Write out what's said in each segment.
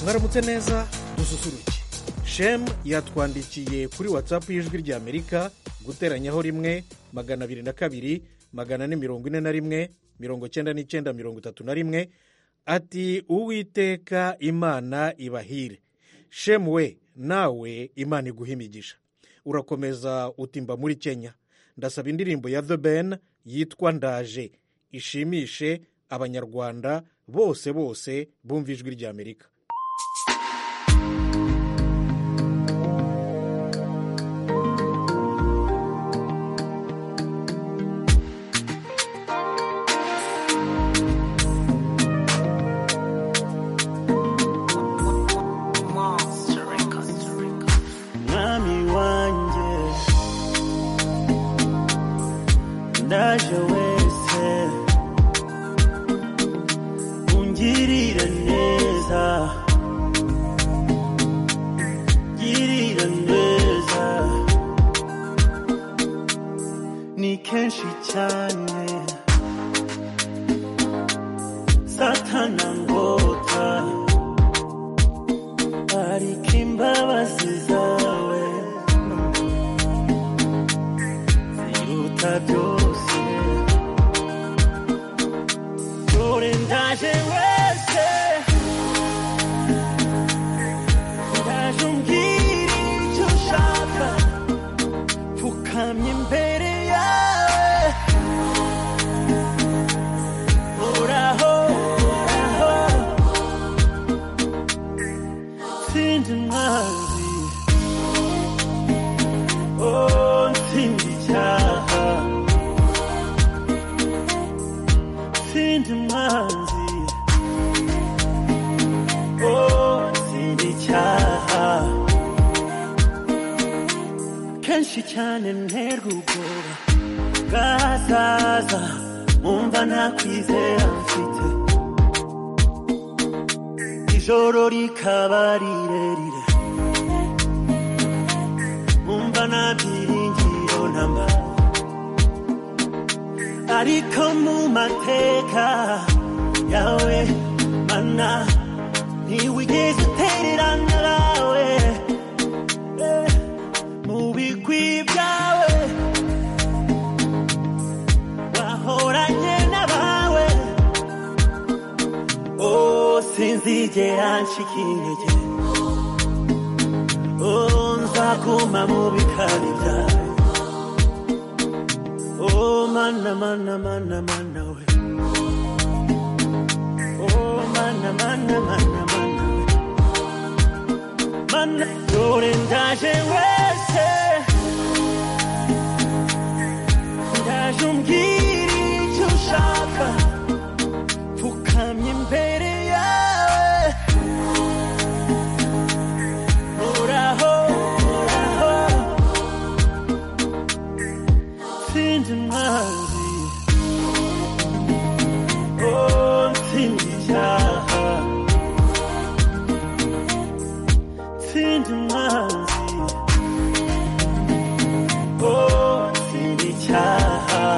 mwaramutse neza dususuruke shemu yatwandikiye kuri watsapu y'ijwi ry'amerika guteranyaho rimwe magana abiri na kabiri magana ane mirongo ine na rimwe mirongo icyenda n'icyenda mirongo itatu na rimwe ati uwiteka imana ibahire shemu we nawe imana iguha imigisha urakomeza utimba muri kenya ndasaba indirimbo ya the ben yitwa ndaje ishimishe abanyarwanda bose bose bumva ijwi ry'amerika mwami wanjye ndaje wese ungirira neza girira neza ni kenshi cyane satana ngota ariko imbabazi zawe ziruta byose dore ndaje wese ndaje umbwira icyo ushaka pfukamye imbere yawe uhoraho uhoraho ntsinda umwanzi oh ntsinda icyaha ntsinda umwanzi oh ntsinda icyaha kenshi cyane nterwa ubwoba bwazaza wumva nta kwizera mfite ijoro rikaba rirerire umva nta byiringiro ntamba ariko mu mateka yawe mana ntiwigeze utererana nawe Eh, mu bigwi byawe wahoranye n'abawe Oh, sinzigera ncika intege Oh, nzaguma mu bikari byawe Oh, mana mana mana mana we Oh, mana mana mana mana we Mana dore ndaje wese Ndaje umbwira icyo ushaka pfukamye imbere yawe uraho uraho tsinda umwanzi oh tsinda icyaha tsinda umwanzi oh tsinda icyaha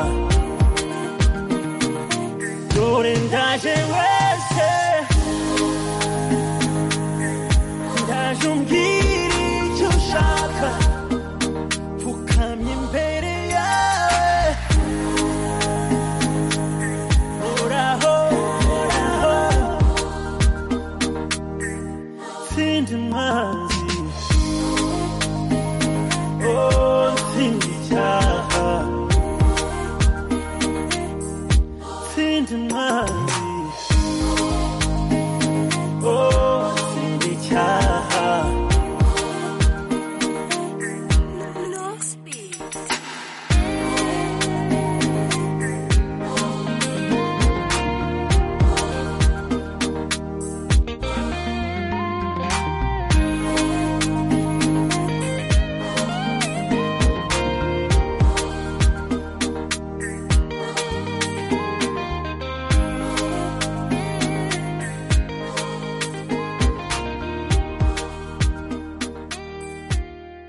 dore ndaje wese ndaje umbwira icyo ushaka pfukamye imbere yawe uraho uraho tsinda umwanzi oh tsinda icyaha tsinda umwanzi oh tsinda icyaha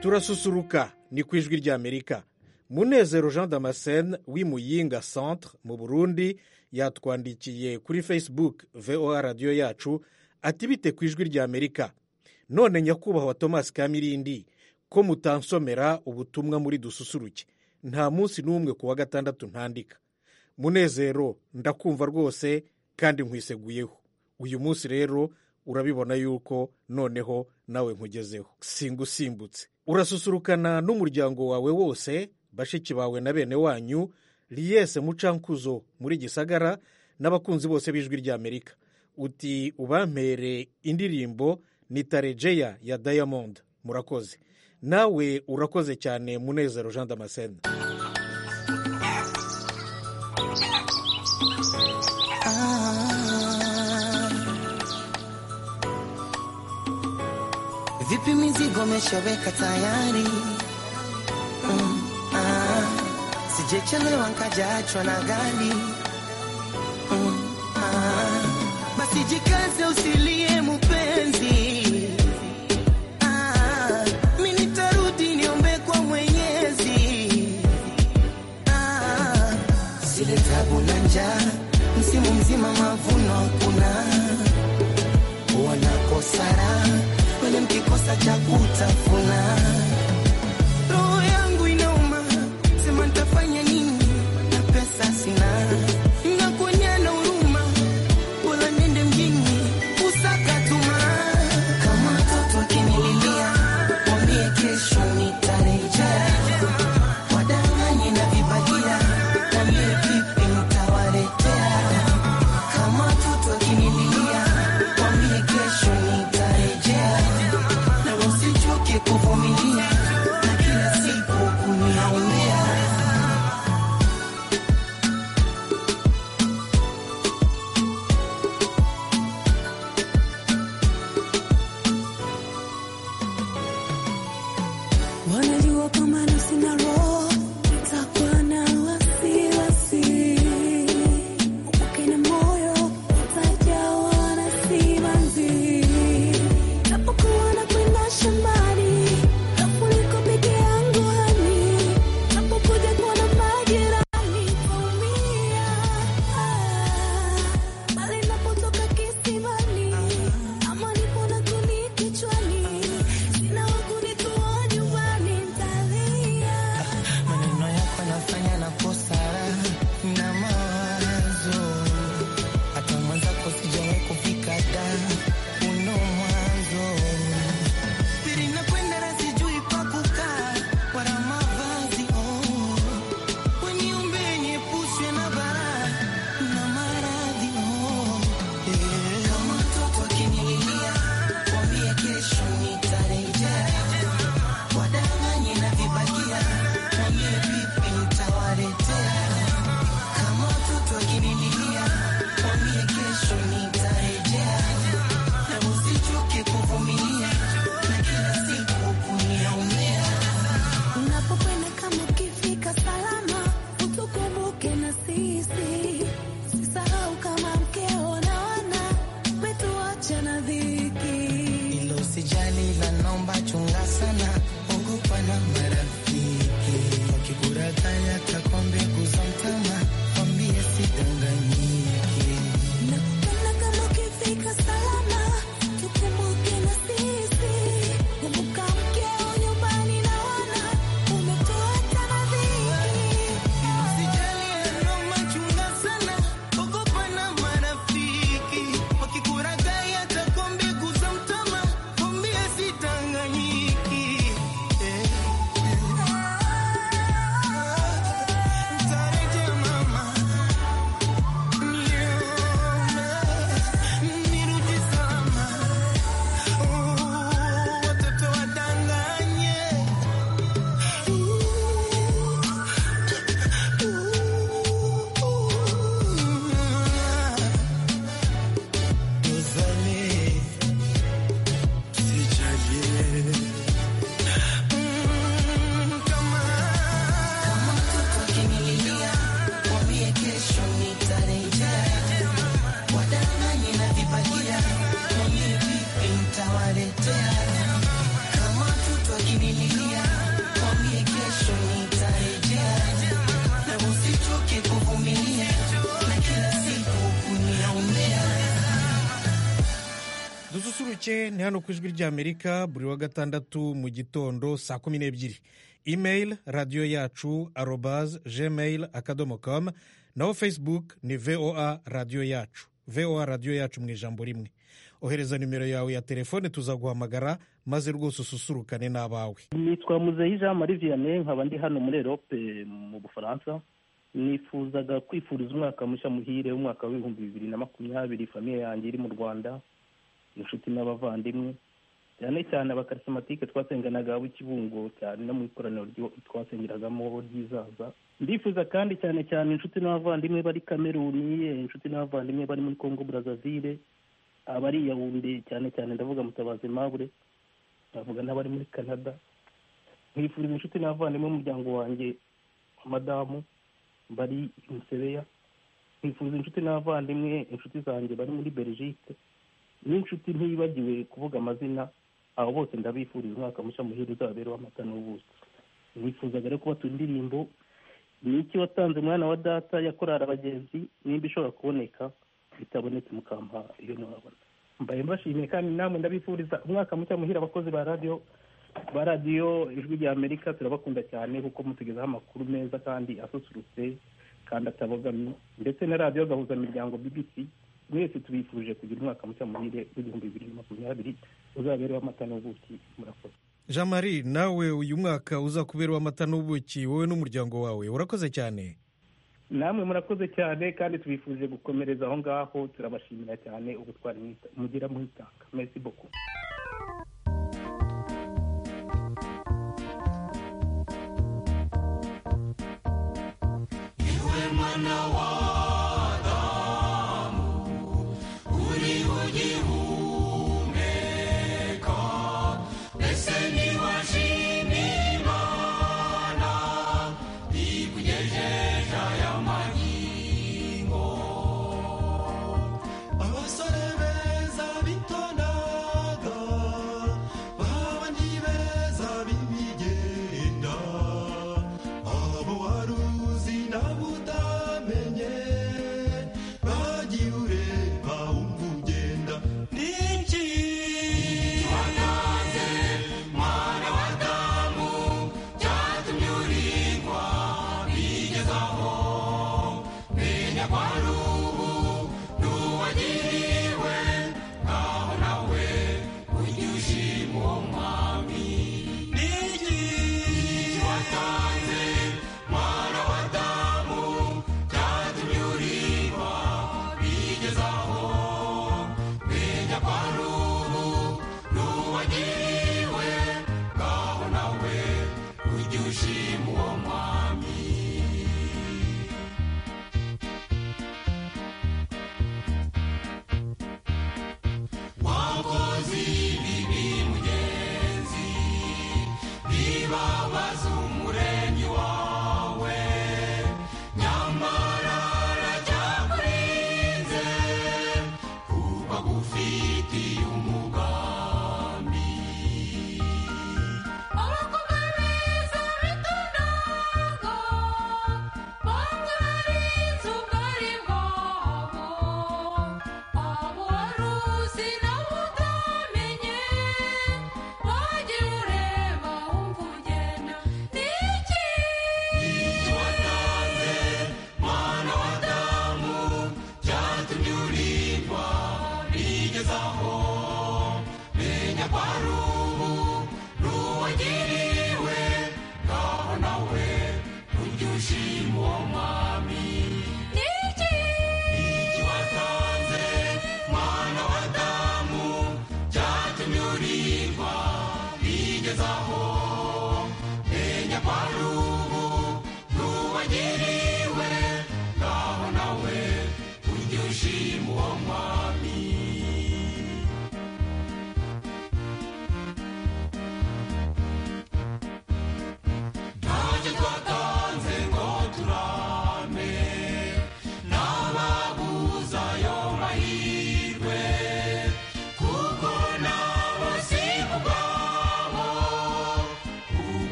turasusuruka ni ku ijwi ry'amerika munezero jean damascene w'imuyinga centre mu burundi yatwandikiye kuri facebook voa radiyo yacu ati bite ku ijwi ry'amerika none nyakubahwa thomas kamirindi ko mutansomera ubutumwa muri dususuruke nta munsi n'umwe ku wa gatandatu ntandika munezero ndakumva rwose kandi nkwiseguyeho uyu munsi rero urabibona yuko noneho nawe nkugezeho singusimbutse urasusurukana n'umuryango wawe wose bashiki bawe na bene wanyu riyese mucankuzo muri gisagara n'abakunzi bose b'ijwi ry'amerika uti ubampere indirimbo ni tarejeya ya diamond murakoze nawe urakoze cyane munezero jean damascene Vipi mizigo meshaweka tayari? Mm, ah. Sijechelewa nkajaachwa na gari. Mm, ah. Basi jikaze usilie mupenzi. Ah, mi nitarudi niombe kwa Mwenyezi. Ah, zile tabu na njaa, msimu mzima mavuno hakuna, wanakosa raha wale mkikosa cha kutafuna. Roho yangu inauma, sema nitafanya nini na pesa sina, nakuonya na huruma, bora niende mjini kusaka tuma. Kama mtoto akinililia, mwambie kesho nitarejea, wadanganye na vibagia, na mie vipi nitawaletea kama mtoto akinililia, mwambie kesho nitarejea, na usichoke kuvumilia na kila siku kuniaumia. Wanajua kama na sina roho takuwa na wasiwasi, ubaki na moyo utajawa na simanzi. Napokuwa nakwenda shambani na kuliko peke yangu hani, napokuja kuona majirani kuumia, Ah, pale napotoka kisimani ama nipo na kuni kichwani, sina wa kunitoa nyumbani ntalia. make ni hano ku ijwi ry'amerika buri wa gatandatu mu gitondo saa kumi n'ebyiri email radiyo yacu arobaz gmail akadomo com naho facebook ni voa radiyo yacu voa radiyo yacu mu ijambo rimwe ohereza nimero yawe ya telefone tuzaguhamagara maze rwose ususurukane n'abawe nitwa muzeyi jean marie vianney nkaba ndi hano muri erope mu bufaransa nifuzaga kwifuriza umwaka mushya muhire w'umwaka w'ibihumbi bibiri na makumyabiri famiye yanjye iri mu rwanda inshuti n'abavandimwe cyane cyane abakarisomatike twasenganaga b'ikibungo cyane no mu ikoraniro ryo- twasengeragamo ryizaza ndifuza kandi cyane cyane inshuti n'abavandimwe bari kameruni inshuti n'abavandimwe bari muri kongo burazavire abari i yawunde cyane cyane ndavuga mutabazi mabure nkavuga n'abari muri canada nkwifuriza inshuti n'abavandimwe b'umuryango wanjye madamu bari i musebeya nkwifuriza inshuti n'abavandimwe inshuti zanjye bari muri belgique n'inshuti ntiyibagiwe kuvuga amazina abo bose ndabifuriza umwaka mushya muhire uzababereho amata n'ubuso nifuzaga rero kuba indirimbo ni iki watanze umwana wa data yakorara abagenzi nimba ishobora kuboneka itabonetse mukampa iyo ntiwabona mbaye mbashimiye kandi namwe ndabifuriza umwaka mushya muhire abakozi ba radiyo ba radiyo ijwi rya amerika turabakunda cyane kuko mutugezaho amakuru meza kandi asusurutse kandi atabogamye ndetse na radiyo gahuzamiryango bbc mwese tubifurije kugira umwaka mushya muhire w'ibihumbi bibiri na makumyabiri uzabereho amata n'ubuki murakoze jean marie nawe uyu mwaka uzakubera amata n'ubuki wowe n'umuryango wawe urakoze cyane namwe murakoze cyane kandi tubifurije gukomereza aho ngaho turabashimira cyane ubutwari mwita- mugira mwitanga mesi boko abasore beza bitondaga babandi beza b'imigenda abo wari uzi nabo utamenye bagiye ureba wumva ugenda n'iki wakaze mwana wa damu byatumye urindwa bigezaho menya ko ari ubu n'uwagiriwe ngaho nawe ujye ushima uwo mwami n'iki watanze mwana wa damu byatumye urindwa bigezaho menya ko ari ubu n'uwagiriwe ngaho nawe ujye ushima uwo mwami wakoze ibibi mugenzi bibabaza umuremyi wawe nyamara aracyakurinze kuba gufitiye umugambi abakobwa beza bitondaga bamwe barinze ubwari bwabo abo wari uzi nawe utamenye wagira ureba wumva ugenda ni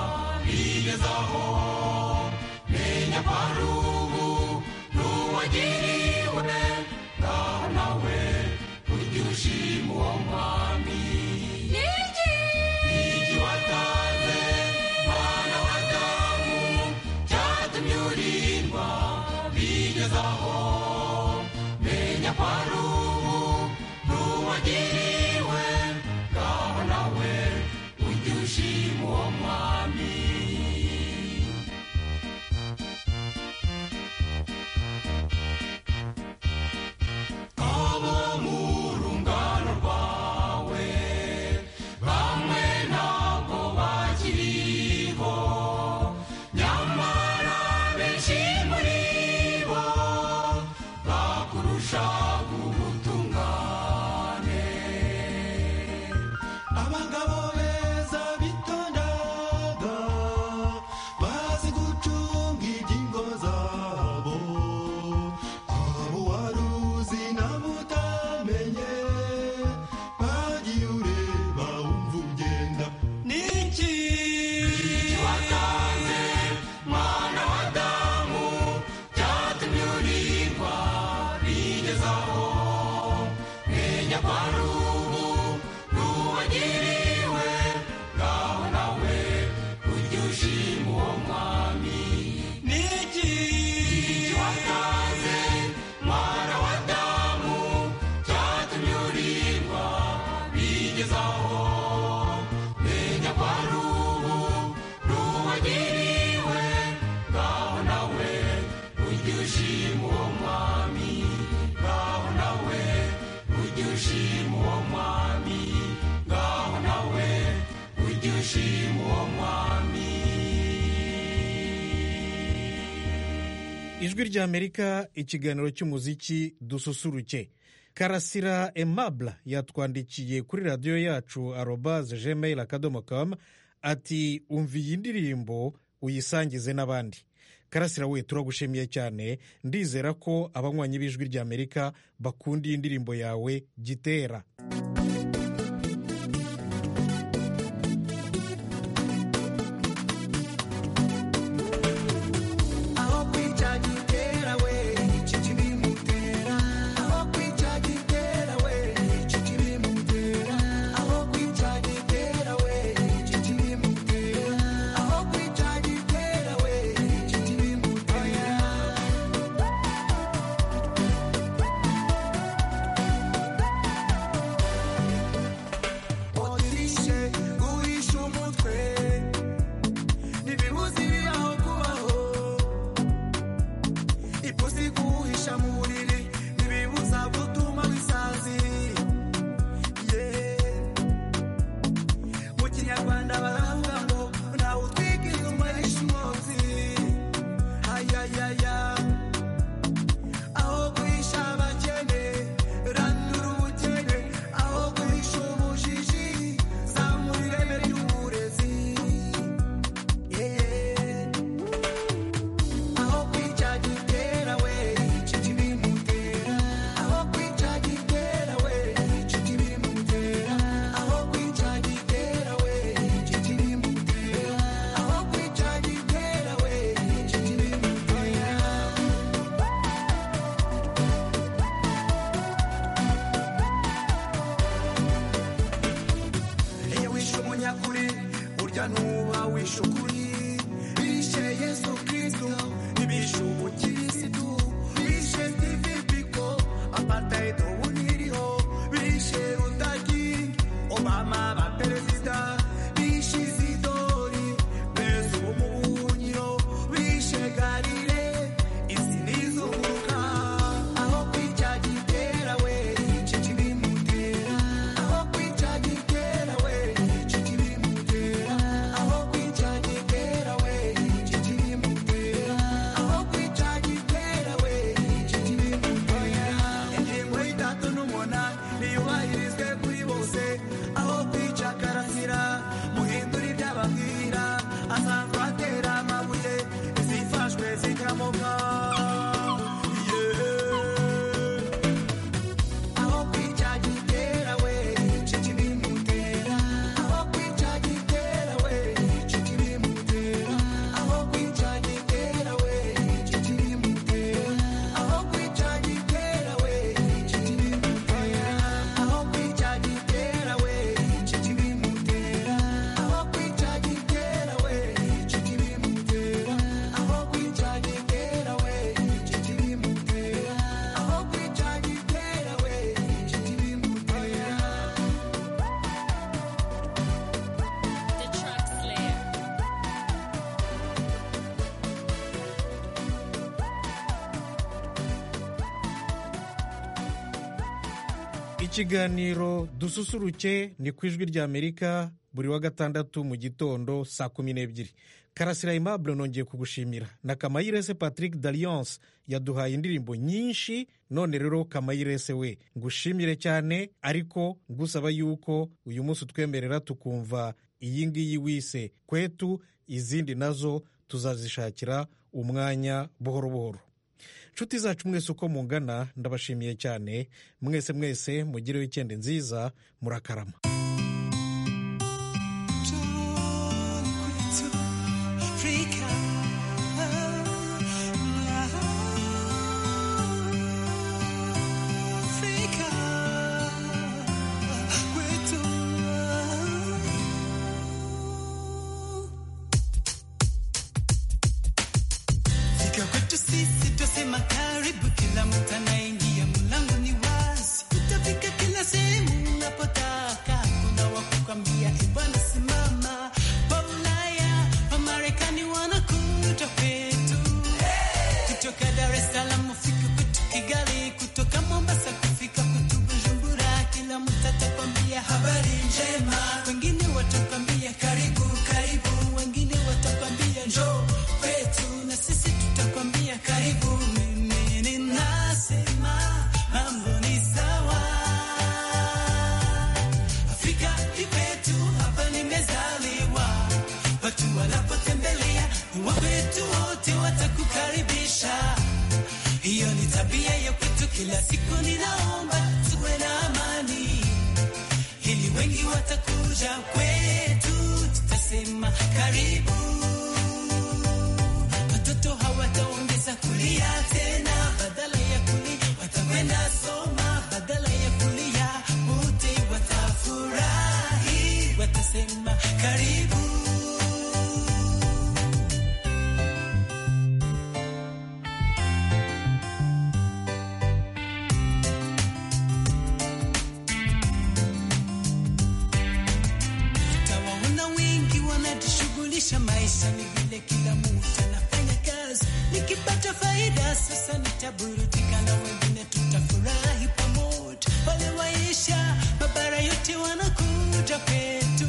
kukugezaho menya ko ari ubu n'uwagiriwe ngaho nawe ujye ushima uwo mwami igi watanze mwana w'adamu cyatumye urindwa bigezaho menya ko ari ubu n'uwagiriwe ngaho nawe ujye ushima uwo mwami abo mu rungano rwawe bamwe ntabwo bakiriho nyamara benshi muri bo bakurusha ubutungane abagabo beza bitondaga bazi gucunga ibyingo zabo abo waruzi n'abutamenye bagiye ureba wumva ugenda n'iki watanze mwana w'adamu cyatumye urirwa bigezaho menya ko ari ubu n'uwagiriwe ngaho nawe ujye ushima uwo mwami n'iki watanze mwana w'adamu cyatumye urindwa bigezaho menya ko ari ubu n'uwagiriwe ngaho nawe ujye ushima uwo mwami ngaho nawe ujye ushima uwo mwami ngaho nawe ujye ushima uwo mwami ijwi ry'amerika ikiganiro cy'umuziki dususuruke karasira emabla yatwandikiye kuri radiyo yacu arobaze gmail akadomo kamu ati umva iyi ndirimbo uyisangize n'abandi karasira we turagushimiye cyane ndizera ko abanywanyi b'ijwi ry'amerika bakunda iyi ndirimbo yawe gitera aho kwica gitera we iki kibimutera aho kwica gitera we iki kibimutera aho kwica gitera we iki kibimutera aho kwica gitera we iki kibimutera otishe guhisha umutwe ntibibuze ibiri aho kubaho ipusi kuhisha mu buriri ntibibuza gutuma wisanziriye yeee mu kinyarwanda baravuga ngo ntawe utwika inyuma y'ishimozi ayayaya aho guhisha abakene ranura ubukene aho guhisha ubujiji zamura ireme ry'uburezi yeee aho kwica gitera we iki kibimutera aho kwica gitera we iki kibimutera aho kwica gitera we iki kibimutera aho kwica gitera we iki kibimutera iyo wishe umunyakuri burya nuba wishe ukuri bishe yesu kristo ntibishe umukirisitu bishe stivipiko apatayito uniriho bishe rutaki obama baperezida bishe isidori mbese ubu mu buhungiro bishe garire izi nizunguka aho kwica gitera we iki kibimutera aho kwica gitera we iki kibimutera aho kwica gitera we iki kibimutera aho kwica gitera we iki kibimutera ingingo y'itatu n'umunani ntiyubahirizwe kuri bose aho kwica karasira muhindura ibyo ababwira asanzwe atera amabuye izifashwe zikamoka Yeah. aho kwica gitera we iki kibimutera aho kwica gitera we iki kibimutera ikiganiro dususuruke ni ku ijwi ry'amerika buri wa gatandatu mu gitondo saa kumi n'ebyiri karasira aimable nongeye kugushimira na kamayirese patrick dalliance yaduhaye indirimbo nyinshi none rero kamayirese we ngushimire cyane ariko ngusaba yuko uyu munsi utwemerera tukumva iyi ngiyi wise kwetu izindi nazo tuzazishakira umwanya buhoro buhoro nshuti zacu mwese uko mungana ndabashimiye cyane mwese mwese mugire wikendi nziza murakarama Fika kwetu sisi twasema karibu, kila mtu anaingia, mlango ni wazi, utafika kila sehemu unapotaka. Kuna wakukwambia "Eh, bwana simama, pa Ulaya pa Marekani wanakuja kwetu, kutoka Dar es Salaam ufika kwetu Kigali, kutoka Mombasa kufika kwetu Bujumbura, kila mtu atakwambia habari njema, wengine watakwambia karibu karibu, wengine watakwambia njoo kwetu na sisi tutakwambia karibu. Mimi ninasema mambo ni sawa, Afrika ni kwetu, hapa nimezaliwa. Watu wanapotembelea wa kwetu wote watakukaribisha. Hiyo ni tabia ya kwetu, kila siku ninaomba tuwe na amani, ili wengi watakuja kwetu, tutasema karibu watoto hawataongeza kulia tena, badala ya kulia watakwenda soma, badala ya kulia wote watafurahi, watasema karibu. Utawaona wengi wanajishughulisha maisha, ni vile kila mtu anafanya kazi. Nikipata faida sasa nitaburudika, na wengine tutafurahi pamoja. Wale waisha mabara yote wanakuja kwetu.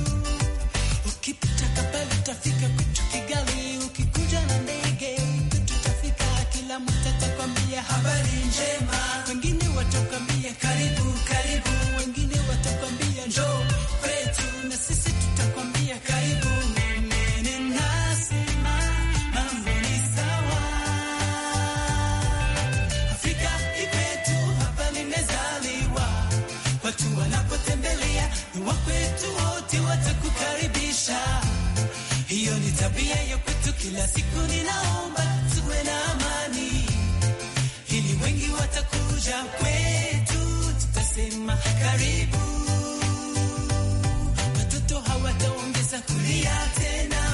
Ukipita Kampala utafika kwetu Kigali, ukikuja na ndege kwetu utafika. Kila mtu atakwambia habari njema, wengine watakwambia karibu karibu, wengine watakwambia njoo kwetu, na sisi tutakwambia karibu. Mimi ninasema mambo ni sawa, Afrika ikwetu, hapa nimezaliwa. Watu wanapotembelea ni wa kwetu, wote watakukaribisha. Hiyo ni tabia ya kwetu, kila siku ninaomba tuwe na amani ili wengi watakuja kwetu, tutasema karibu. Watoto hawataongeza kulia tena,